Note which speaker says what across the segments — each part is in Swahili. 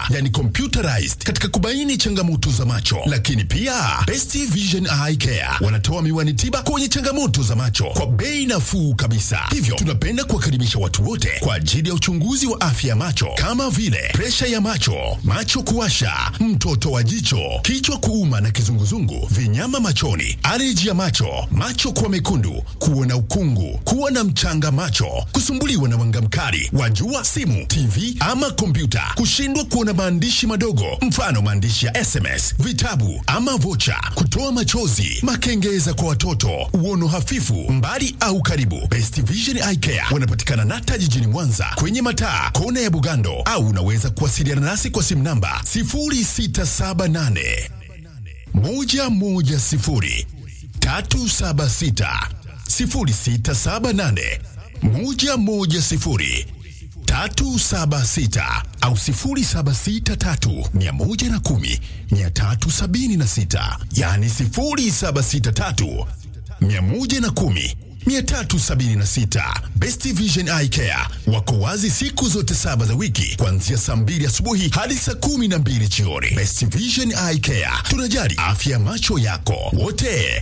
Speaker 1: yani computerized katika kubaini changamoto za macho. Lakini pia Best Vision Eye Care wanatoa miwani tiba kwenye changamoto za macho kwa bei nafuu kabisa. Hivyo tunapenda kuwakaribisha watu wote kwa ajili ya uchunguzi wa afya ya macho kama vile presha ya macho, macho kuwasha, mtoto wa jicho, kichwa kuuma na kizunguzungu, vinyama machoni, aleji ya macho, macho kuwa mekundu, kuona ukungu, kuwa na mchanga macho, kusumbuliwa na mwanga mkali wa jua, simu, TV ama kompyuta, kushindwa kuona maandishi madogo, mfano maandishi ya SMS, vitabu ama vocha, kutoa machozi, makengeza kwa watoto, uono hafifu, mbali au karibu. Best Vision Eye Care wanapatikana Nata jijini Mwanza kwenye mataa kona ya Bugando, au unaweza kuwasiliana nasi kwa simu namba 0678 110 376 0678 110 376 au 0763 110 376, yani 0763 110 376. Best Vision Eye Care wako wazi siku zote saba za wiki kuanzia saa mbili asubuhi hadi saa kumi na mbili jioni. Best Vision Eye Care, tunajali afya ya macho yako wote.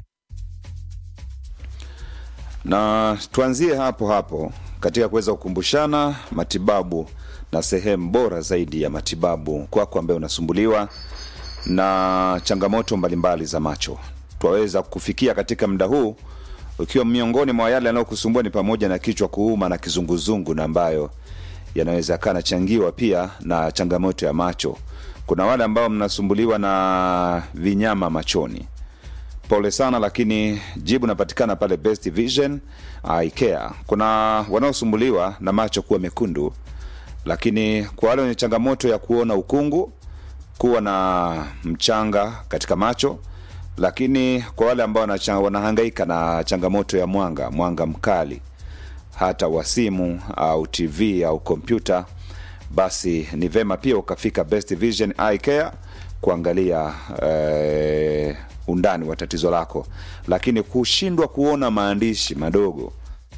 Speaker 2: na tuanzie hapo hapo katika kuweza kukumbushana matibabu na sehemu bora zaidi ya matibabu kwako ambaye unasumbuliwa na changamoto mbalimbali za macho twaweza kufikia katika muda huu ukiwa miongoni mwa yale yanayokusumbua ni pamoja na kichwa kuuma na kizunguzungu na ambayo yanaweza kaa nachangiwa pia na changamoto ya macho kuna wale ambao mnasumbuliwa na vinyama machoni pole sana lakini jibu napatikana pale best vision Eye Care. kuna wanaosumbuliwa na macho kuwa mekundu lakini kwa wale wenye changamoto ya kuona ukungu kuwa na mchanga katika macho lakini kwa wale ambao wanacha- wanahangaika na changamoto ya mwanga mwanga mkali hata wa simu au tv au kompyuta basi ni vema pia ukafika best vision Eye Care kuangalia eh, undani wa tatizo lako lakini kushindwa kuona maandishi madogo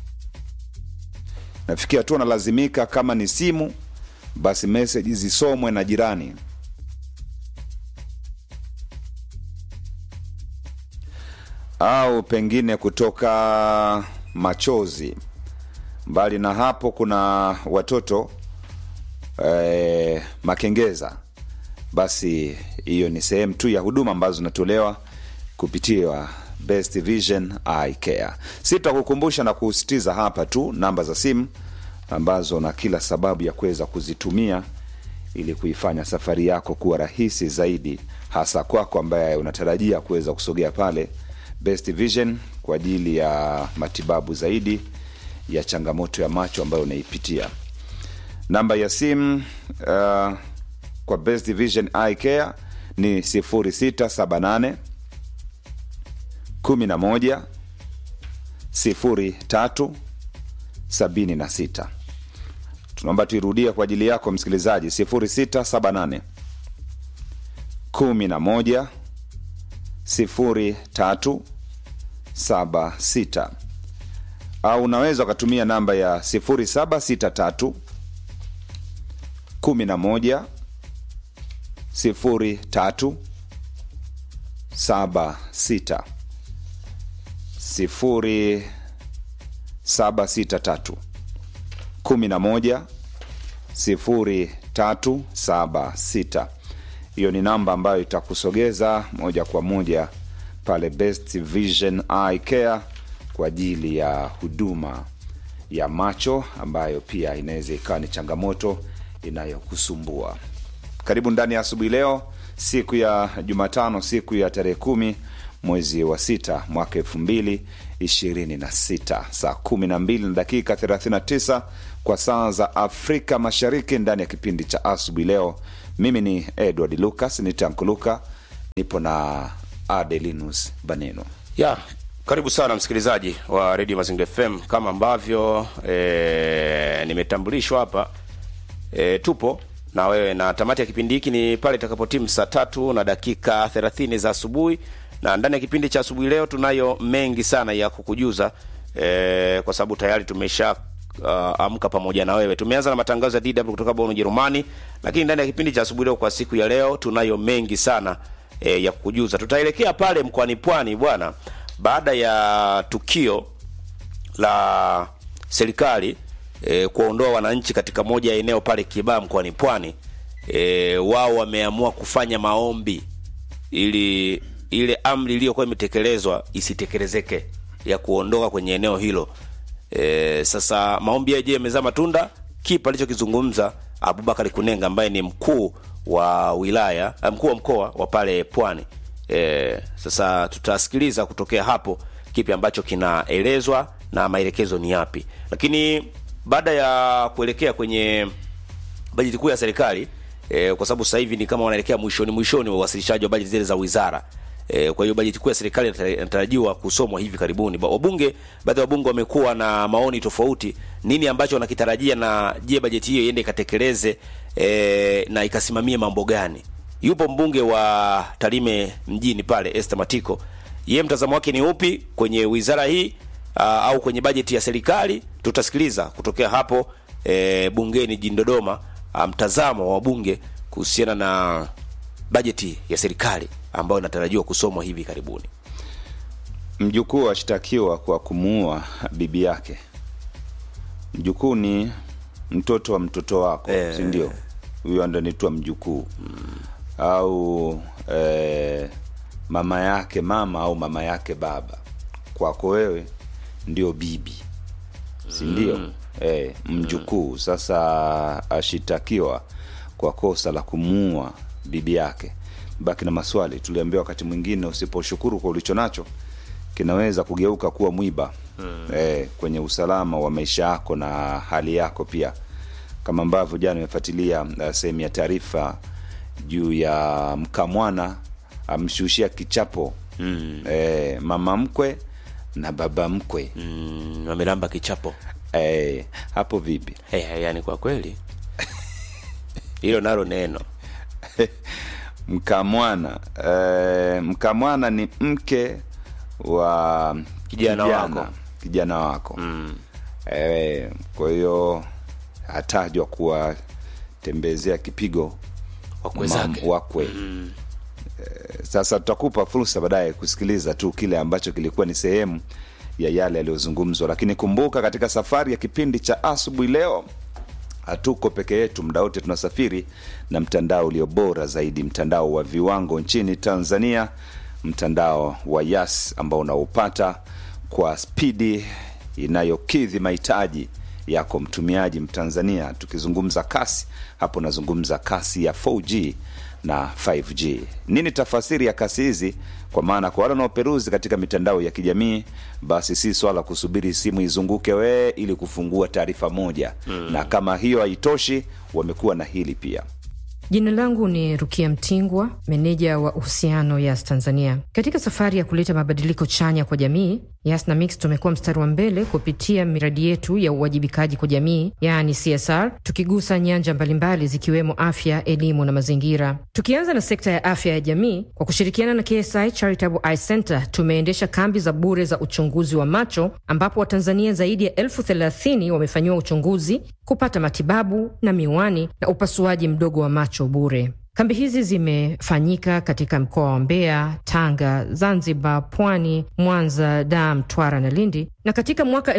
Speaker 2: nafikia tu analazimika kama ni simu basi meseji zisomwe na jirani au pengine kutoka machozi mbali na hapo kuna watoto eh, makengeza basi hiyo ni sehemu tu ya huduma ambazo zinatolewa kupitia best vision Eye Care sitakukumbusha na kusisitiza hapa tu namba za simu ambazo na kila sababu ya kuweza kuzitumia ili kuifanya safari yako kuwa rahisi zaidi hasa kwako ambaye unatarajia kuweza kusogea pale best vision kwa ajili ya matibabu zaidi ya changamoto ya macho ambayo unaipitia namba ya simu uh, kwa best vision Eye Care ni 0678 11 03 76 tunaomba tuirudie kwa ajili yako msikilizaji 0678 11 03 76 au unaweza ukatumia namba ya 0763 11 03 76 sifuri saba sita tatu kumi na moja sifuri tatu saba sita hiyo ni namba ambayo itakusogeza moja kwa moja pale best vision Eye Care kwa ajili ya huduma ya macho ambayo pia inaweza ikawa ni changamoto inayokusumbua karibu ndani ya asubuhi leo siku ya jumatano siku ya tarehe kumi mwezi wa sita mwaka elfu mbili ishirini na sita saa kumi na mbili na dakika 39 kwa saa za afrika mashariki ndani ya kipindi cha asubuhi leo mimi ni edward lucas nitankuluka nipo na adelinus baneno
Speaker 3: ya karibu sana msikilizaji wa redio mazingira fm kama ambavyo e, nimetambulishwa hapa e, tupo na wewe na tamati ya kipindi hiki ni pale itakapotimu saa tatu na dakika thelathini za asubuhi na ndani ya kipindi cha asubuhi leo tunayo mengi sana ya kukujuza e, kwa sababu tayari tumesha uh, amka pamoja na wewe. Tumeanza na matangazo ya DW kutoka Bonn, Ujerumani, lakini ndani ya kipindi cha asubuhi leo kwa siku ya leo tunayo mengi sana e, ya kukujuza. Tutaelekea pale mkoani Pwani bwana, baada ya tukio la serikali e, kuondoa wananchi katika moja ya eneo pale Kibaha mkoani Pwani. E, wao wameamua kufanya maombi ili ile amri iliyokuwa imetekelezwa isitekelezeke ya kuondoka kwenye eneo hilo. E, sasa maombi yaje yamezaa matunda. Kipa alichokizungumza Abubakar Kunenga ambaye ni mkuu wa wilaya mkuu wa mkoa wa pale Pwani. E, sasa tutasikiliza kutokea hapo kipi ambacho kinaelezwa na maelekezo ni yapi, lakini baada ya kuelekea kwenye bajeti kuu ya serikali e, kwa sababu sasa hivi ni kama wanaelekea mwishoni mwishoni wa uwasilishaji wa bajeti zile za wizara e, kwa hiyo bajeti kuu ya serikali inatarajiwa kusomwa hivi karibuni. Wabunge, baadhi ya wabunge wamekuwa na maoni tofauti, nini ambacho wanakitarajia, na je, bajeti hiyo iende ikatekeleze e, na ikasimamie mambo gani? Yupo mbunge wa Tarime mjini pale Esther Matiko, yeye mtazamo wake ni upi kwenye wizara hii aa, au kwenye bajeti ya serikali? Tutasikiliza kutokea hapo e, bungeni jijini Dodoma, mtazamo wa wabunge kuhusiana na bajeti ya serikali ambayo inatarajiwa kusomwa hivi karibuni.
Speaker 2: Mjukuu ashtakiwa kwa kumuua bibi yake. Mjukuu ni mtoto wa mtoto wako
Speaker 3: Eh.
Speaker 2: si ndio? Huyo ndo anaitwa mjukuu au eh, mama yake mama au mama yake baba. Kwako wewe ndio bibi, si ndio? Eh, mjukuu sasa ashitakiwa kwa kosa la kumuua bibi yake. Baki na maswali. Tuliambiwa wakati mwingine usiposhukuru kwa ulicho nacho kinaweza kugeuka kuwa mwiba eh, kwenye usalama wa maisha yako na hali yako pia, kama ambavyo jana imefuatilia uh, sehemu ya taarifa juu ya mkamwana amshushia kichapo eh, mama mkwe na baba mkwe
Speaker 3: Mm, wamelamba kichapo
Speaker 2: eh, hapo vipi?
Speaker 3: hey, yani kwa kweli hilo nalo neno
Speaker 2: mkamwana eh, mkamwana ni mke wa
Speaker 3: Kijana wako.
Speaker 2: kijana wako eh, kwa hiyo atajwa kuwatembezea kipigo
Speaker 3: wakwe
Speaker 2: mam-
Speaker 3: zake
Speaker 2: wakwe eh, sasa tutakupa fursa baadaye kusikiliza tu kile ambacho kilikuwa ni sehemu ya yale yaliyozungumzwa lakini kumbuka katika safari ya kipindi cha asubuhi leo hatuko peke yetu muda wote tunasafiri na mtandao ulio bora zaidi mtandao wa viwango nchini tanzania mtandao wa yas ambao unaupata kwa spidi inayokidhi mahitaji yako mtumiaji mtanzania tukizungumza kasi hapo nazungumza kasi ya 4g na 5g nini tafasiri ya kasi hizi kwa maana kwa wale wanaoperuzi katika mitandao ya kijamii basi si swala kusubiri simu izunguke wee ili kufungua taarifa moja mm. na kama hiyo haitoshi wamekuwa na hili pia
Speaker 4: Jina langu ni Rukia Mtingwa, meneja wa uhusiano Yas Tanzania. Katika safari ya kuleta mabadiliko chanya kwa jamii, Yas na Mix tumekuwa mstari wa mbele kupitia miradi yetu ya uwajibikaji kwa jamii, yaani CSR, tukigusa nyanja mbalimbali zikiwemo afya, elimu na mazingira. Tukianza na sekta ya afya ya jamii, kwa kushirikiana na KSI Charitable Eye Center tumeendesha kambi za bure za uchunguzi wa macho, ambapo Watanzania zaidi ya elfu thelathini wamefanyiwa uchunguzi, kupata matibabu na miwani na upasuaji mdogo wa macho bure. Kambi hizi zimefanyika katika mkoa wa Mbeya, Tanga, Zanzibar, Pwani, Mwanza, Dar, Mtwara na Lindi, na katika mwaka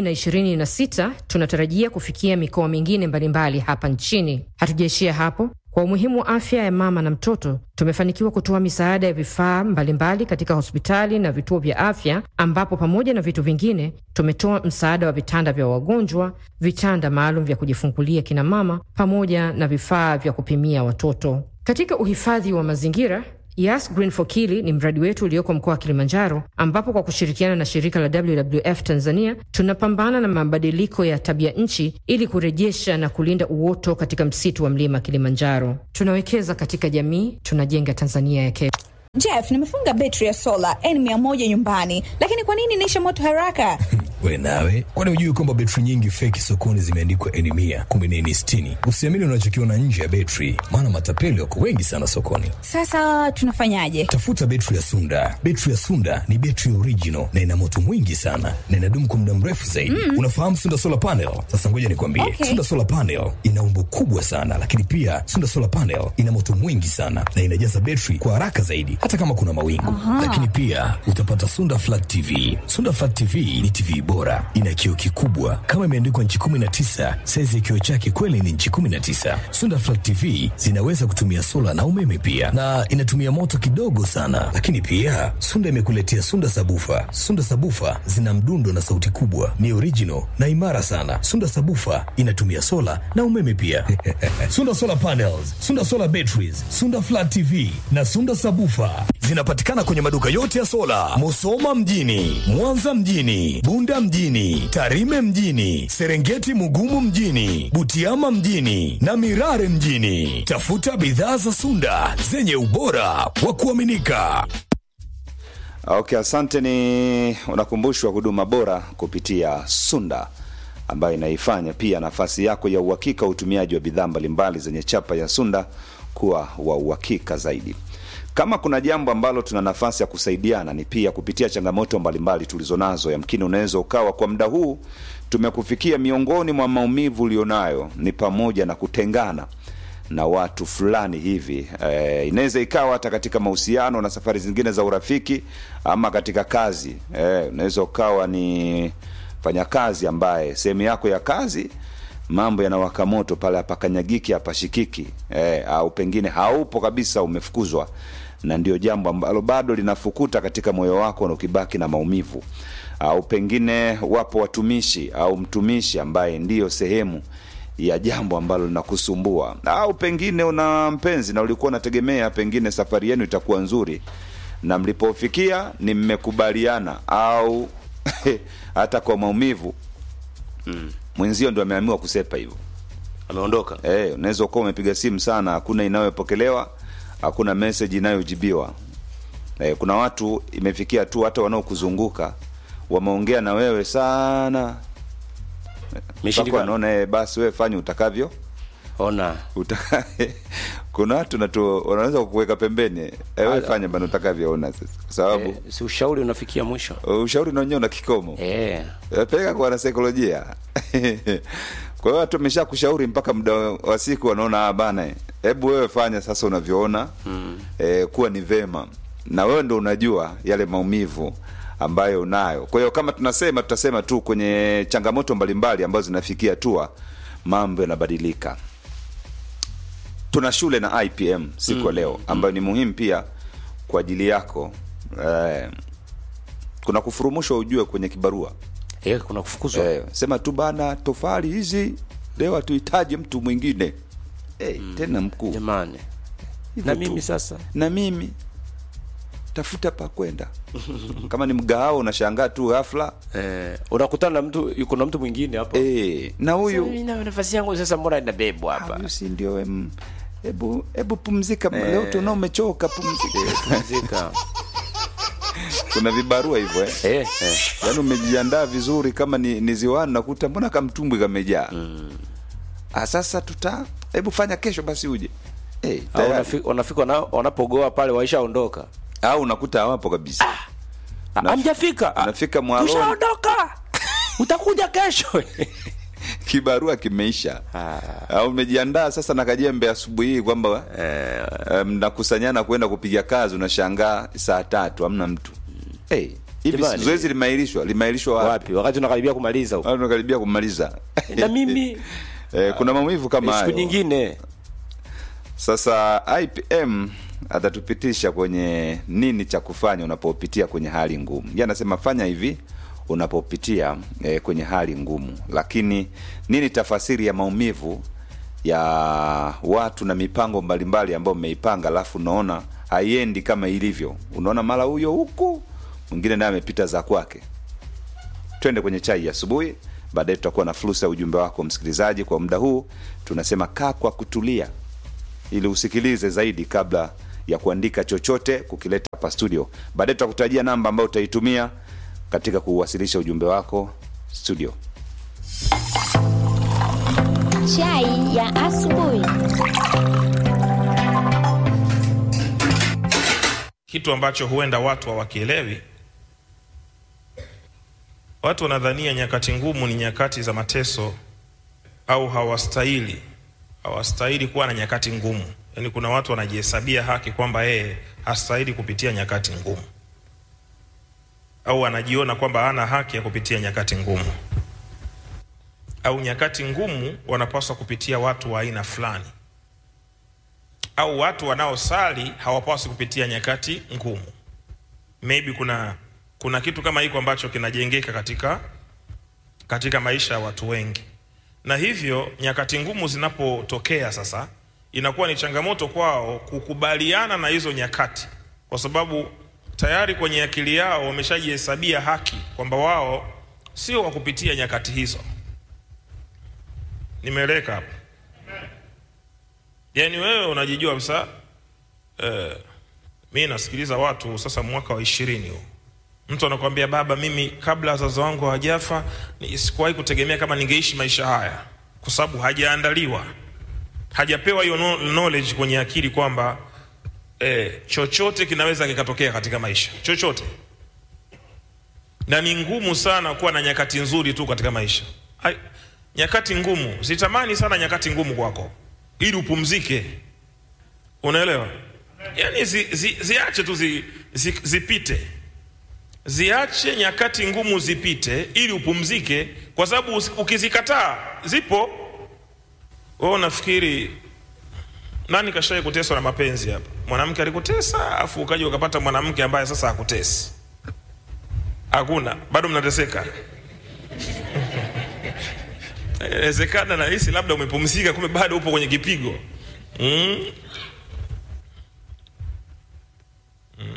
Speaker 4: 2026 tunatarajia kufikia mikoa mingine mbalimbali hapa nchini. Hatujaishia hapo. Kwa umuhimu wa afya ya mama na mtoto, tumefanikiwa kutoa misaada ya vifaa mbalimbali katika hospitali na vituo vya afya, ambapo pamoja na vitu vingine tumetoa msaada wa vitanda vya wagonjwa, vitanda maalum vya kujifungulia kina mama, pamoja na vifaa vya kupimia watoto. Katika uhifadhi wa mazingira Yas Green for Kili ni mradi wetu ulioko mkoa wa Kilimanjaro, ambapo kwa kushirikiana na shirika la WWF Tanzania tunapambana na mabadiliko ya tabia nchi ili kurejesha na kulinda uoto katika msitu wa mlima Kilimanjaro. Tunawekeza katika jamii, tunajenga Tanzania ya kesho.
Speaker 5: Jeff, nimefunga betri ya sola N100 nyumbani, lakini kwa nini inaisha moto haraka? We nawe, kwani hujui kwamba betri nyingi feki sokoni zimeandikwa eni mia kumbe ni eni sitini? Usiamini unachokiona nje ya betri, maana matapeli wako wengi sana sokoni.
Speaker 6: Sasa tunafanyaje?
Speaker 5: Tafuta betri ya Sunda. Betri ya Sunda ni betri original na ina moto mwingi sana na inadumu kwa muda mrefu zaidi. Mm. Unafahamu Sunda solar panel? Sasa ngoja nikwambie,
Speaker 6: Okay.
Speaker 5: Sunda solar panel ina umbo kubwa sana, lakini pia Sunda solar panel ina moto mwingi sana na inajaza betri kwa haraka zaidi, hata kama kuna mawingu. Lakini pia utapata Sunda flat TV. Sunda flat TV ni TV bora, ina kioo kikubwa kama imeandikwa nchi 19. Saizi ya kioo chake kweli ni nchi 19. Sunda flat TV zinaweza kutumia sola na umeme pia, na inatumia moto kidogo sana. Lakini pia Sunda imekuletea Sunda sabufa. Sunda sabufa zina mdundo na sauti kubwa, ni original na imara sana. Sunda sabufa inatumia sola na umeme pia. Sunda solar panels, Sunda solar batteries, Sunda flat TV na Sunda sabufa zinapatikana kwenye maduka yote ya sola, Musoma mjini, Mwanza mjini, Bunda mjini, Tarime mjini, Serengeti Mugumu mjini, Butiama mjini na Mirare mjini. Tafuta bidhaa za Sunda zenye ubora wa kuaminika.
Speaker 2: Okay, asante. Ni unakumbushwa huduma bora kupitia Sunda ambayo inaifanya pia nafasi yako ya uhakika wa utumiaji wa bidhaa mbalimbali zenye chapa ya Sunda kuwa wa uhakika zaidi. Kama kuna jambo ambalo tuna nafasi ya kusaidiana ni pia kupitia changamoto mbalimbali tulizonazo. Yamkini unaweza ukawa kwa muda huu tumekufikia, miongoni mwa maumivu ulionayo ni pamoja na kutengana na watu fulani hivi e, inaweza ikawa hata katika mahusiano na safari zingine za urafiki ama katika kazi e, unaweza ukawa ni fanyakazi ambaye sehemu yako ya kazi mambo yanawaka moto pale, hapakanyagiki hapashikiki e, au pengine haupo kabisa, umefukuzwa, na ndio jambo ambalo bado linafukuta katika moyo wako na ukibaki na maumivu, au pengine wapo watumishi au mtumishi ambaye ndiyo sehemu ya jambo ambalo linakusumbua, au pengine una mpenzi na ulikuwa unategemea pengine safari yenu itakuwa nzuri, na mlipofikia ni mmekubaliana, au hata kwa maumivu mwenzio ndo ameamua kusepa hivyo.
Speaker 3: ameondoka
Speaker 2: Eh, unaweza ukawa umepiga simu sana, hakuna inayopokelewa, hakuna message inayojibiwa. Eh, kuna watu imefikia tu hata wanaokuzunguka wameongea na wewe sana mpaka
Speaker 3: Imeshindikana.
Speaker 2: wanaona eh, basi wewe fanya utakavyo
Speaker 3: ona
Speaker 2: utaka kuna watu natu wanaweza kukuweka pembeni eh, wewe
Speaker 3: Ah,
Speaker 2: fanya bana utakavyoona sasa, kwa sababu
Speaker 3: eh, si ushauri unafikia mwisho
Speaker 2: ushauri na wenyewe una kikomo
Speaker 3: eh.
Speaker 2: Eh, peleka kwa wanasaikolojia kwa hiyo watu wamesha kushauri mpaka muda wa siku wanaona ah, bana eh, hebu wewe fanya sasa unavyoona mm. eh, kuwa ni vema na wewe ndo unajua yale maumivu ambayo unayo kwa hiyo kama tunasema tutasema tu kwenye changamoto mbalimbali ambazo zinafikia hatua mambo yanabadilika tuna shule na ipm siku ya leo ambayo ni muhimu pia kwa ajili yako eh, kuna kufurumushwa ujue kwenye kibarua
Speaker 3: Eh, kuna kufukuzwa
Speaker 2: eh, sema tu bana tofali hizi leo hatuhitaji mtu mwingine eh, tena mkuu
Speaker 3: jamani
Speaker 2: Hivyo
Speaker 3: na
Speaker 2: tu.
Speaker 3: mimi sasa
Speaker 2: na mimi tafuta pa kwenda kama ni mgahao unashangaa tu ghafla
Speaker 3: eh, unakutana na mtu yuko na mtu mwingine hapo
Speaker 2: eh, na huyu
Speaker 3: Mimi na nafasi yangu sasa mbona inabebwa hapa
Speaker 2: huyu si ndio em, hebu hebu pumzika leo tunao umechoka pumzika
Speaker 3: Pumzika.
Speaker 2: kuna vibarua hivyo eh.
Speaker 3: eh, eh.
Speaker 2: yaani umejiandaa vizuri kama ni, ni ziwani nakuta mbona kamtumbwi kamejaa mm. sasa tuta hebu fanya kesho basi uje hey,
Speaker 3: Au
Speaker 2: tayari.
Speaker 3: wanafi- wanafika wana- wanapogoa pale waishaondoka
Speaker 2: au unakuta hawapo kabisa
Speaker 3: Ah, hamjafika Ah,
Speaker 2: unafika mwaloni.
Speaker 3: tushaondoka utakuja kesho
Speaker 2: kibarua kimeisha au umejiandaa sasa na kajembe asubuhi hii kwamba eh, mnakusanyana kwenda kupiga kazi unashangaa saa tatu hamna mtu hey, hivi
Speaker 3: Jamani.
Speaker 2: zoezi limeahirishwa limeahirishwa wapi
Speaker 3: wapi wakati unakaribia kumaliza huko
Speaker 2: Au tunakaribia kumaliza
Speaker 3: na mimi
Speaker 2: eh, kuna maumivu kama
Speaker 3: siku
Speaker 2: hayo
Speaker 3: nyingine
Speaker 2: Sasa IPM atatupitisha kwenye nini cha kufanya unapopitia kwenye hali ngumu. Yeye anasema fanya hivi unapopitia eh, kwenye hali ngumu, lakini nini tafasiri ya maumivu ya watu na mipango mbalimbali ambayo mmeipanga, alafu unaona haiendi kama ilivyo, unaona mara huyo huku mwingine naye amepita za kwake. Twende kwenye chai ya asubuhi, baadaye tutakuwa na fursa ya ujumbe wako msikilizaji. Kwa muda huu tunasema kaa kwa kutulia ili usikilize zaidi kabla ya kuandika chochote kukileta hapa studio. Baadaye tutakutajia namba ambayo utaitumia katika kuwasilisha ujumbe wako studio.
Speaker 7: Chai ya asubuhi.
Speaker 8: kitu ambacho huenda watu hawakielewi. Watu wanadhania nyakati ngumu ni nyakati za mateso, au hawastahili hawastahili kuwa na nyakati ngumu. Yaani kuna watu wanajihesabia haki kwamba yeye hastahili kupitia nyakati ngumu, au anajiona kwamba hana haki ya kupitia nyakati ngumu, au nyakati ngumu wanapaswa kupitia watu wa aina fulani au watu wanaosali hawapaswi kupitia nyakati ngumu. Maybe kuna kuna kitu kama hiko ambacho kinajengeka katika katika maisha ya watu wengi, na hivyo nyakati ngumu zinapotokea sasa, inakuwa ni changamoto kwao kukubaliana na hizo nyakati, kwa sababu tayari kwenye akili yao wameshajihesabia haki kwamba wao sio wa kupitia nyakati hizo. Nimeeleka hapo? Yaani wewe unajijua kabisa eh, mi nasikiliza watu sasa, mwaka wa ishirini huu, mtu anakuambia baba, mimi kabla wazazi wangu hawajafa ni- sikuwahi kutegemea kama ningeishi maisha haya, kwa sababu hajaandaliwa, hajapewa hiyo no- knowledge kwenye akili kwamba eh, chochote kinaweza kikatokea katika maisha, chochote, na ni ngumu sana kuwa na nyakati nzuri tu katika maisha. Ai, nyakati ngumu, sitamani sana nyakati ngumu kwako ili upumzike, unaelewa? Yaani zi, zi, ziache tu zi, zi, zipite, ziache nyakati ngumu zipite ili upumzike, kwa sababu usi- ukizikataa zipo. Wewe unafikiri nani kashawahi kuteswa na mapenzi hapa? Mwanamke alikutesa afu ukaja ukapata mwanamke ambaye sasa hakutesi? Hakuna, bado mnateseka. Inawezekana nahisi labda umepumzika, kumbe bado upo kwenye kipigo mm. Mm.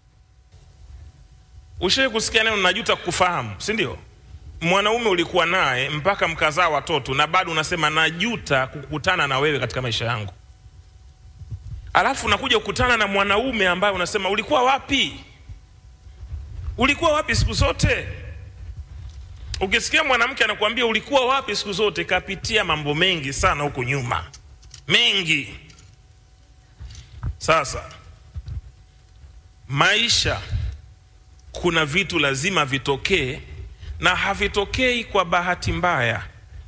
Speaker 8: Ushawahi kusikia neno najuta kukufahamu, si ndio? Mwanaume ulikuwa naye mpaka mkazaa watoto na bado unasema najuta kukutana na wewe katika maisha yangu, alafu unakuja kukutana na mwanaume ambaye unasema ulikuwa wapi? Ulikuwa wapi siku zote? Ukisikia mwanamke anakuambia ulikuwa wapi siku zote, kapitia mambo mengi sana huku nyuma, mengi. Sasa maisha, kuna vitu lazima vitokee, na havitokei kwa bahati mbaya,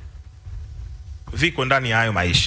Speaker 8: viko ndani ya hayo maisha.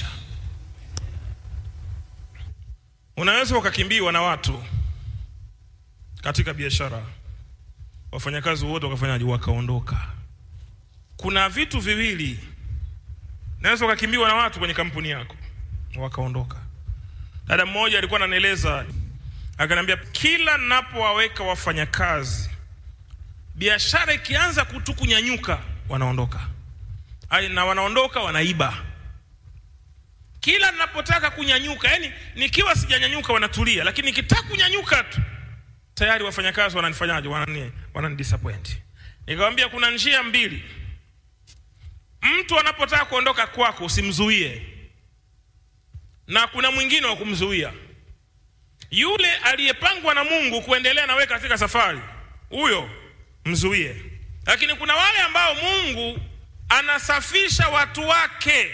Speaker 8: Unaweza ukakimbiwa na watu katika biashara, wafanyakazi wote wakafanyaje? Wakaondoka kuna vitu viwili, naweza ukakimbiwa na watu kwenye kampuni yako wakaondoka. Dada mmoja alikuwa ananieleza, akaniambia kila napowaweka wafanyakazi, biashara ikianza kutu kunyanyuka, wanaondoka Ai, na wanaondoka wanaiba. Kila ninapotaka kunyanyuka, yani nikiwa sijanyanyuka wanatulia, lakini nikitaka kunyanyuka tu tayari wafanyakazi wananifanyaje? Wanani, wanani disappoint. Nikamwambia kuna njia mbili mtu anapotaka kuondoka kwako usimzuie, na kuna mwingine wa kumzuia. Yule aliyepangwa na Mungu kuendelea na wewe katika safari, huyo mzuie. Lakini kuna wale ambao Mungu anasafisha watu wake.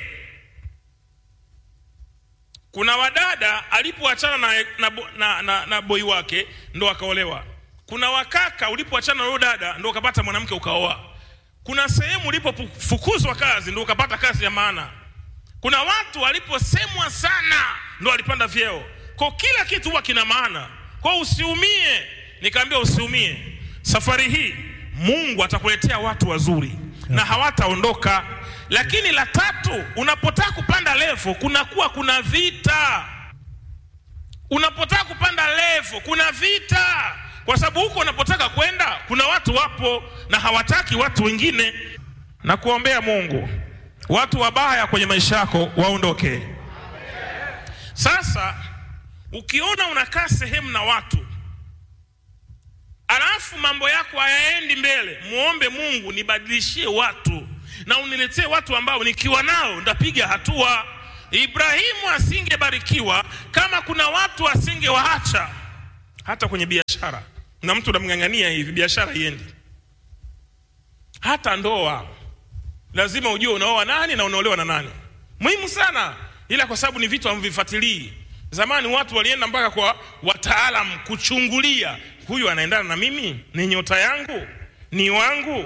Speaker 8: Kuna wadada alipoachana na, na, na, na, na boi wake ndo akaolewa. Kuna wakaka ulipoachana na huyo dada ndo ukapata mwanamke ukaoa kuna sehemu ulipofukuzwa kazi ndo ukapata kazi ya maana. Kuna watu waliposemwa sana ndo walipanda vyeo. Kwa kila kitu huwa kina maana, kwa usiumie. Nikaambia usiumie, safari hii Mungu atakuletea watu wazuri na hawataondoka. Lakini la tatu, unapotaka kupanda levo kunakuwa kuna vita. Unapotaka kupanda levo kuna vita kwa sababu huko unapotaka kwenda kuna watu wapo na hawataki watu wengine. Na kuombea Mungu watu wabaya kwenye maisha yako waondoke. Sasa ukiona unakaa sehemu na watu alafu mambo yako hayaendi mbele, muombe Mungu, nibadilishie watu na uniletee watu ambao nikiwa nao ndapiga hatua. Ibrahimu asingebarikiwa kama kuna watu asingewaacha hata kwenye biashara na mtu namng'ang'ania hivi, biashara iendi. hata ndoa lazima ujue unaoa nani na unaolewa na nani muhimu sana ila kwa sababu ni vitu hamvifuatilii zamani watu walienda mpaka kwa wataalam kuchungulia huyu anaendana na mimi ni nyota yangu ni wangu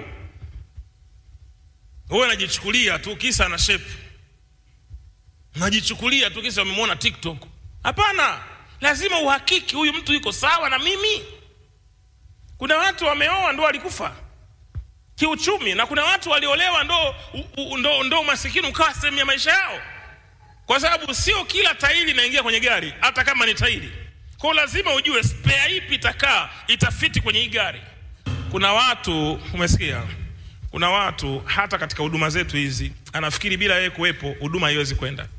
Speaker 8: wewe unajichukulia tu kisa na shape najichukulia tu kisa umemwona tiktok hapana lazima uhakiki huyu mtu yuko sawa na mimi kuna watu wameoa ndo walikufa kiuchumi na kuna watu waliolewa ndo, u- u- ndo, ndo masikini ukawa sehemu ya maisha yao kwa sababu sio kila tairi inaingia kwenye gari hata kama ni tairi kwao lazima ujue spare ipi itakaa itafiti kwenye hii gari kuna watu umesikia kuna watu hata katika huduma zetu hizi anafikiri bila yeye kuwepo huduma haiwezi kwenda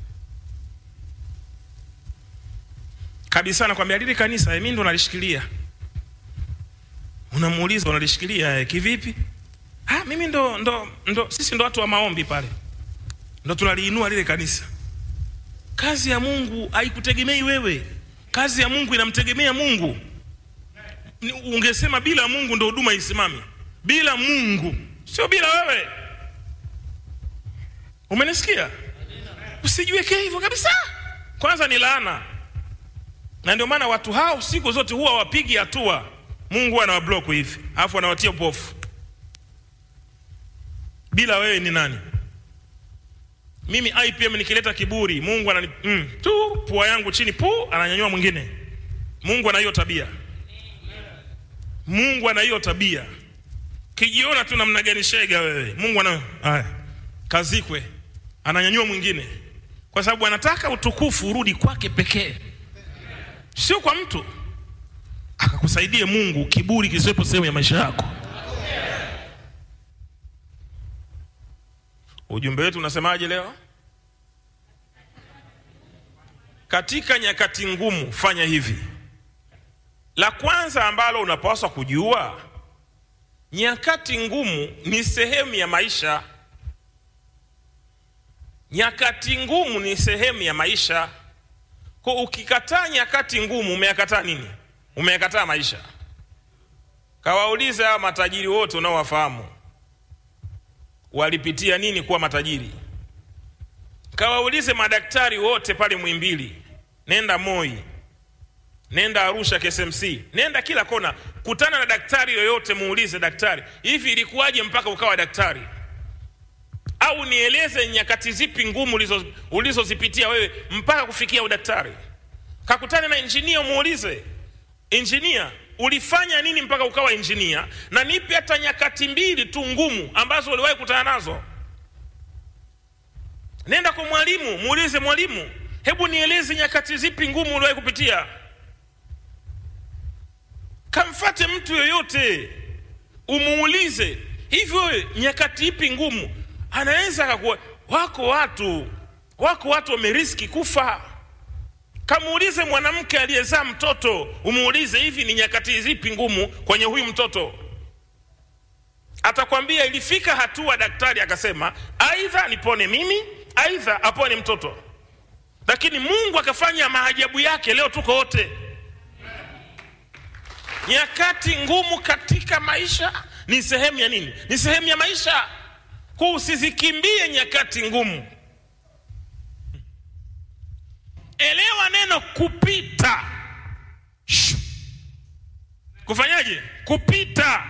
Speaker 8: kabisa nakwambia lili kanisa eh, mimi ndo nalishikilia unamuuliza unalishikilia eh, kivipi ah, mimi ndo, ndo, ndo sisi ndo watu wa maombi pale ndo tunaliinua lile kanisa kazi ya mungu haikutegemei wewe kazi ya mungu inamtegemea mungu Ni- ungesema bila mungu ndo huduma isimame bila mungu sio bila wewe umenisikia usijiwekee hivyo kabisa kwanza ni laana na ndio maana watu hao siku zote huwa wapigi hatua mungu huwa anawablock hivi alafu anawatia upofu bila wewe ni nani mimi ipm nikileta kiburi mungu anani mm, tu pua yangu chini pu ananyanyua mwingine mungu ana hiyo tabia mungu ana hiyo tabia kijiona tu namna gani shega wewe mungu ana haya kazikwe ananyanyua mwingine kwa sababu anataka utukufu urudi kwake pekee sio kwa mtu akakusaidie mungu kiburi kisiwepo sehemu ya maisha yako ujumbe wetu unasemaje leo katika nyakati ngumu fanya hivi la kwanza ambalo unapaswa kujua nyakati ngumu ni sehemu ya maisha nyakati ngumu ni sehemu ya maisha kwa ukikataa nyakati ngumu umeyakataa nini umeyakataa maisha kawaulize hawa matajiri wote unaowafahamu walipitia nini kuwa matajiri kawaulize madaktari wote pale mwimbili nenda moi nenda arusha ksmc nenda kila kona kutana na daktari yoyote muulize daktari hivi ilikuwaje mpaka ukawa daktari au nieleze nyakati zipi ngumu ulizo- ulizozipitia wewe mpaka kufikia udaktari kakutane na injinia muulize injinia ulifanya nini mpaka ukawa injinia na nipe hata nyakati mbili tu ngumu ambazo uliwahi kutana nazo nenda kwa mwalimu muulize mwalimu hebu nieleze nyakati zipi ngumu uliwahi kupitia kamfate mtu yoyote umuulize hivyo wewe, nyakati ipi ngumu anaweza akakuwa wako watu wako watu wameriski kufa kamuulize mwanamke aliyezaa mtoto umuulize hivi ni nyakati zipi ngumu kwenye huyu mtoto atakwambia ilifika hatua daktari akasema aidha nipone mimi aidha apone mtoto lakini mungu akafanya maajabu yake leo tuko wote nyakati ngumu katika maisha ni sehemu ya nini ni sehemu ya maisha kwa usizikimbie nyakati ngumu elewa neno kupita Shh. kufanyaje kupita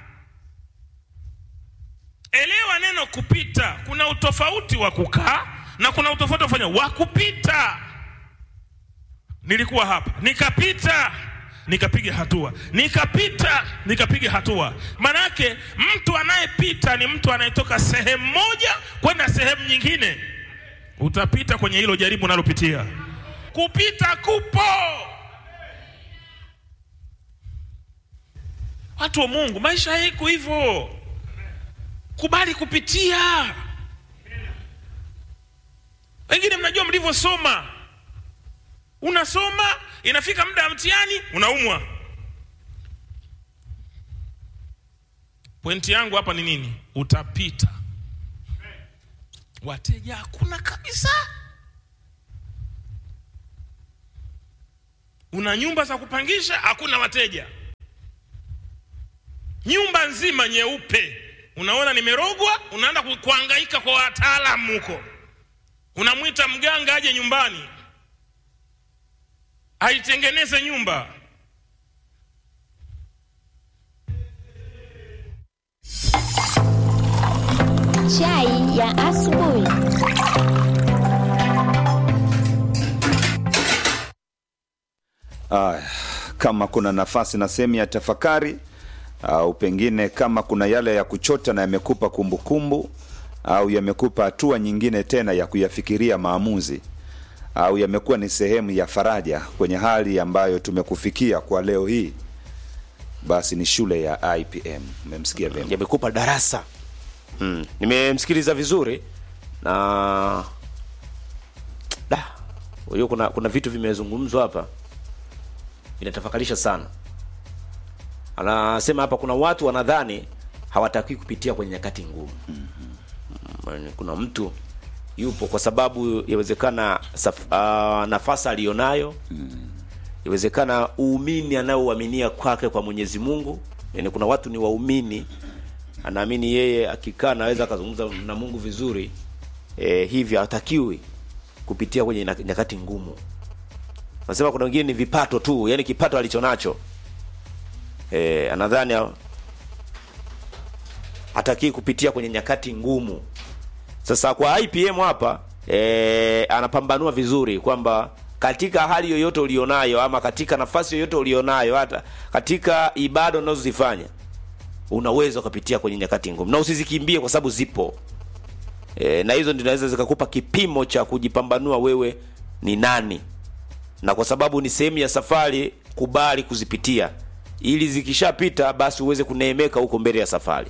Speaker 8: elewa neno kupita kuna utofauti wa kukaa na kuna utofauti wa kufanya wa kupita nilikuwa hapa nikapita nikapiga hatua nikapita nikapiga hatua manake mtu anayepita ni mtu anayetoka sehemu moja kwenda sehemu nyingine utapita kwenye hilo jaribu unalopitia kupita kupo watu wa mungu maisha yako hivyo kubali kupitia wengine mnajua mlivyosoma unasoma inafika muda wa mtihani unaumwa pointi yangu hapa ni nini utapita wateja hakuna kabisa una nyumba za kupangisha hakuna wateja nyumba nzima nyeupe unaona nimerogwa unaenda ku- kuhangaika kwa wataalamu huko unamwita mganga aje nyumbani aitengeneze nyumba
Speaker 7: Chai ya asubuhi.
Speaker 2: Aya, kama kuna nafasi na sehemu ya tafakari au pengine kama kuna yale ya kuchota na yamekupa kumbukumbu au yamekupa hatua nyingine tena ya kuyafikiria maamuzi au yamekuwa ni sehemu ya faraja kwenye hali ambayo tumekufikia kwa leo hii, basi ni shule ya IPM. Umemsikia vyema?
Speaker 3: yamekupa darasa mm. nimemsikiliza vizuri na da hiyo kuna kuna vitu vimezungumzwa hapa vinatafakarisha sana anasema hapa kuna watu wanadhani hawataki kupitia kwenye nyakati ngumu mm-hmm. kuna mtu yupo kwa sababu yawezekana saf- ah, nafasi aliyonayo yawezekana uumini anaouaminia kwake kwa Mwenyezi Mungu. Yani kuna watu ni waumini, anaamini yeye akikaa anaweza akazungumza na Mungu vizuri e, hivyo hatakiwi kupitia kwenye na- nyakati ngumu. Nasema kuna wengine ni vipato tu, yani kipato alichonacho e, anadhani ha- hatakii kupitia kwenye nyakati ngumu. Sasa kwa IPM hapa e, anapambanua vizuri kwamba katika hali yoyote ulionayo ama katika nafasi yoyote ulionayo hata katika ibada unazozifanya unaweza ukapitia kwenye nyakati ngumu na usizikimbie kwa sababu zipo e, na hizo ndio zinaweza zikakupa kipimo cha kujipambanua wewe ni nani na kwa sababu ni sehemu ya safari kubali kuzipitia ili zikishapita basi uweze kuneemeka huko mbele ya safari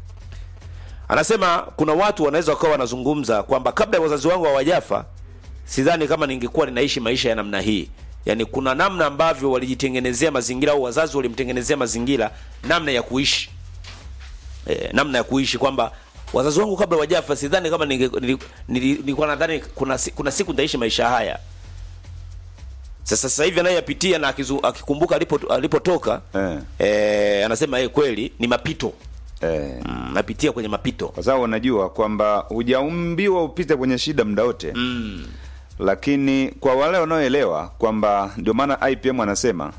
Speaker 3: anasema kuna watu wanaweza wakawa wanazungumza kwamba kabla ya wazazi wangu hawajafa sidhani kama ningekuwa ninaishi maisha ya namna hii yaani kuna namna ambavyo walijitengenezea mazingira au wazazi walimtengenezea mazingira namna ya kuishi e, namna ya kuishi kwamba wazazi wangu kabla wajafa sidhani kama ninge- nili- nili- nilikuwa nadhani kuna, si- kuna siku nitaishi maisha haya sasa sasa hivi anayeyapitia na akizu, akikumbuka alipo- alipotoka
Speaker 2: Eh.
Speaker 3: eh, anasema eh, kweli ni mapito
Speaker 2: Eh,
Speaker 3: mm, napitia kwenye mapito
Speaker 2: kwa sababu unajua kwamba hujaumbiwa upite kwenye shida muda wote
Speaker 3: mm.
Speaker 2: lakini kwa wale wanaoelewa kwamba ndio maana IPM anasema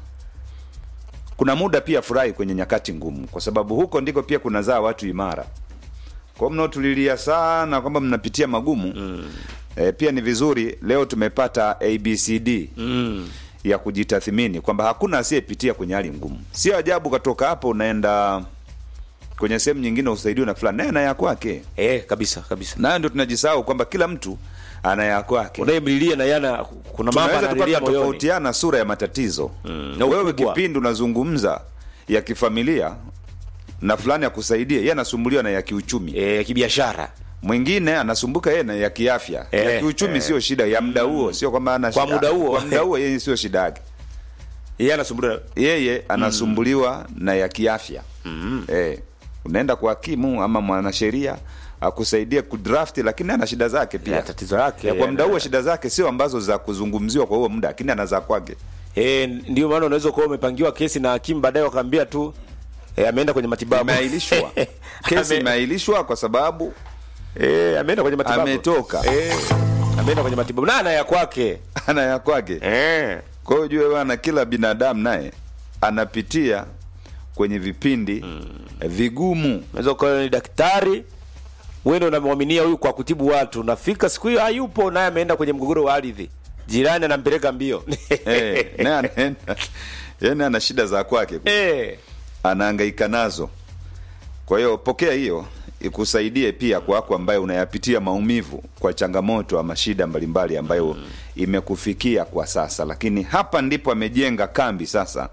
Speaker 2: kuna muda pia furahi kwenye nyakati ngumu, kwa sababu huko ndiko pia kunazaa watu imara. Kwa mnaotulilia sana kwamba mnapitia magumu mm. e, pia ni vizuri leo tumepata ABCD
Speaker 3: Mm.
Speaker 2: ya kujitathmini kwamba hakuna asiyepitia kwenye hali ngumu. Sio ajabu katoka hapo unaenda kwenye sehemu nyingine usaidiwe na fulani, naye ana ya kwake.
Speaker 3: Eh, kabisa kabisa
Speaker 2: Nayo ndio tunajisahau kwamba kila mtu ana ya kwake.
Speaker 3: unayemlilia na yana kuna mambo
Speaker 2: tunaweza tukawa
Speaker 3: analilia moyoni
Speaker 2: tunatofautiana sura ya matatizo
Speaker 3: Mm, na
Speaker 2: wewe
Speaker 3: ukubwa.
Speaker 2: kipindi unazungumza ya kifamilia na fulani akusaidia yeye anasumbuliwa na ya kiuchumi
Speaker 3: eh, kibiashara
Speaker 2: mwingine anasumbuka yeye na ya kiafya
Speaker 3: Eh,
Speaker 2: ya kiuchumi
Speaker 3: eh.
Speaker 2: sio shida ya muda huo sio kwamba ana
Speaker 3: Kwa
Speaker 2: shida.
Speaker 3: muda huo.
Speaker 2: kwa muda huo yeye sio shida yake
Speaker 3: yeye anasumbuliwa
Speaker 2: yeye anasumbuliwa na ya kiafya mm. eh, unaenda kwa hakimu ama mwanasheria akusaidia kudraft lakini ana shida zake pia
Speaker 3: Ya, tatizo lake,
Speaker 2: ya, kwa
Speaker 3: ya,
Speaker 2: muda huo
Speaker 3: ya.
Speaker 2: shida zake sio ambazo za kuzungumziwa kwa huo muda lakini ana za kwake
Speaker 3: eh, ndio maana unaweza kuwa umepangiwa kesi na hakimu baadaye wakaambia tu eh, ameenda kwenye matibabu
Speaker 2: imeahilishwa kesi
Speaker 3: Ame-
Speaker 2: imeahilishwa kwa sababu
Speaker 3: eh, ameenda kwenye matibabu
Speaker 2: Ametoka.
Speaker 3: eh, ameenda kwenye matibabu na ana ya kwake
Speaker 2: ana ya kwake
Speaker 3: eh.
Speaker 2: kwa hiyo jue bana kila binadamu naye anapitia kwenye vipindi vigumu
Speaker 3: unaweza ukawa ni daktari wewe ndio unamwaminia huyu kwa kutibu watu nafika siku hiyo hayupo naye ameenda kwenye mgogoro wa ardhi jirani anampeleka mbio
Speaker 2: eh, naye anaenda yani ana shida za kwake
Speaker 3: eh.
Speaker 2: anahangaika nazo kwa hiyo pokea hiyo ikusaidie pia kwako ambaye unayapitia maumivu kwa changamoto ama shida mbalimbali ambayo imekufikia kwa sasa lakini hapa ndipo amejenga kambi sasa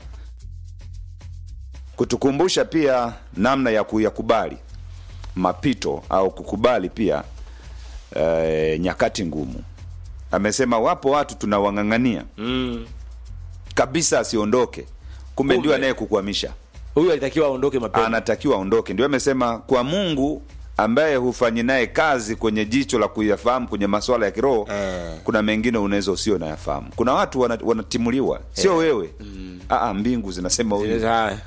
Speaker 2: kutukumbusha pia namna ya kuyakubali mapito au kukubali pia e, nyakati ngumu amesema wapo watu tunawang'ang'ania
Speaker 3: mm.
Speaker 2: kabisa asiondoke kumbe ndio
Speaker 3: Kumbe.
Speaker 2: anayekukwamisha
Speaker 3: huyu alitakiwa aondoke mapema
Speaker 2: anatakiwa aondoke. Ndio amesema kwa Mungu ambaye hufanyi naye kazi kwenye jicho la kuyafahamu kwenye masuala ya kiroho
Speaker 3: Eh.
Speaker 2: kuna mengine unaweza usio nayafahamu. Kuna watu wana- wanatimuliwa, sio wewe. Aa, mbingu zinasema huyu
Speaker 3: Zinaweza-